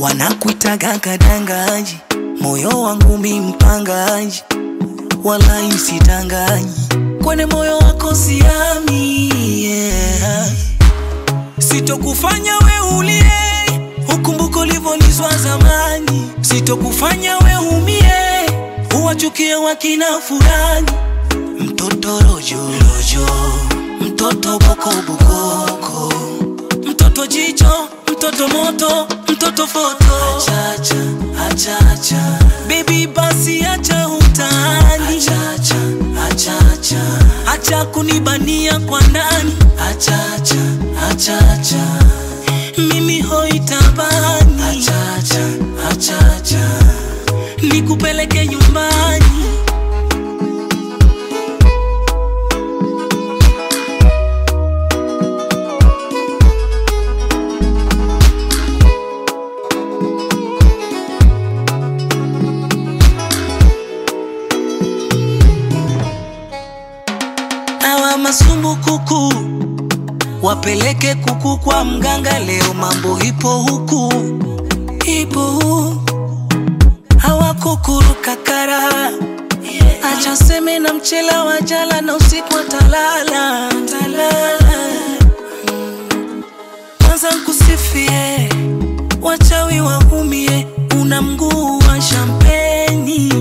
wanakuitaga kadangaji, moyo wangu mi mpangaji, wala isitanganyi kwenye moyo wako siami, yeah. Sitokufanya we ulie, ukumbuko ulivyonizwa zamani. Sitokufanya we umie, uwachukie wakina fulani. Mtoto rojo rojo, mtoto boko bokoko, mtoto jicho, mtoto moto, mtoto foto. Achacha, achacha, baby basi acha utani. Achacha, achacha, acha kunibania kwa ndani. Achacha, achacha, mimi hoitabani. Achacha, achacha, nikupeleke nyumbani. Awa masumbukuku wapeleke kuku kwa mganga, leo mambo ipo huku, ipo huku. Hawa kukuru kakara, acha seme na mchela wa jala na usiku atalala, talala. Kwanza nkusifie, wachawi waumie, una mguu wa shampeni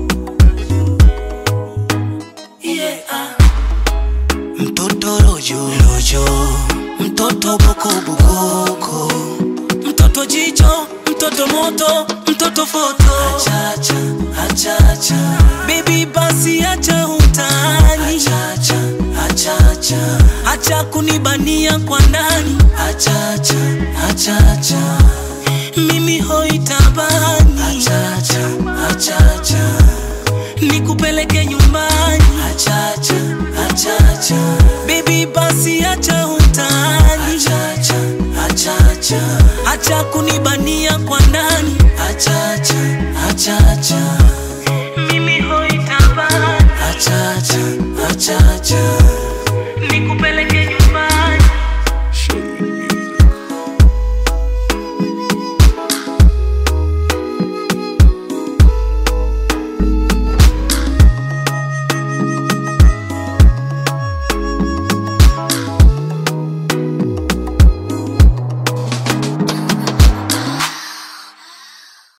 yeah. ah. Mtoto rojo rojo, mtoto boko bokoko, mtoto jicho, mtoto moto, mtoto foto. Achacha, achacha, baby basi acha utani. Achacha, achacha, acha kunibania kwa ndani. Achacha, achacha, mimi hoitabani. Achacha, achacha